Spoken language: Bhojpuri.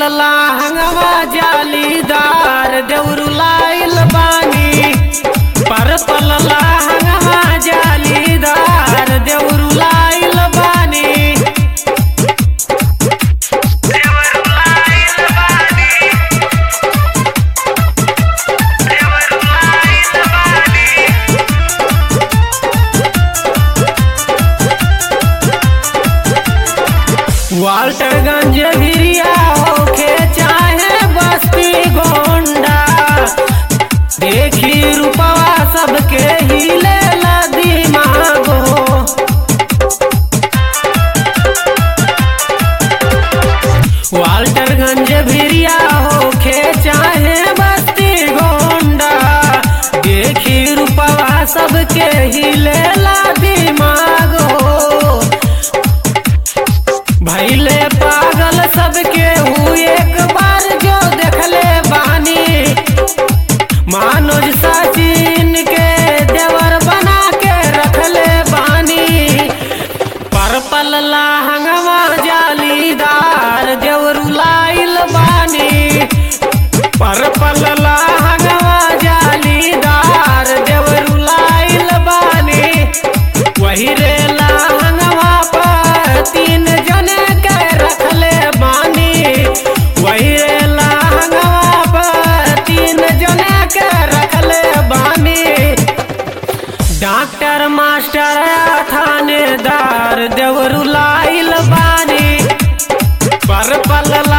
लहंगवा जालीदार देवरू लाइल बानी परपल लहंगवा जालीदार देवरू लाइल बानी वाल्टरगंज भिरिया होके चाहे बस्ती गोंडा देखी रूपवा सबके हिले ला दिमागो वाल्टरगंज भिरिया होके चाहे बस्ती गोंडा देखी रूपवा सबके हिले ला दिमागो भैले पागल सबके हूँ एक बार जो देखले बानी मानोज सचिन के देवर बना के रखले बानी पर्पल लहंगवा जालीदार देवरू लाइल बानी पर्पल लहंगवा जालीदार देवरू लाइल बानी वही रे लहंगवा पर तीन जने के रखले बानी वही रे लहंगवा पर तीन जने के रखले बानी डॉक्टर मास्टर थानेदार देवरू लाइल बानी पर पल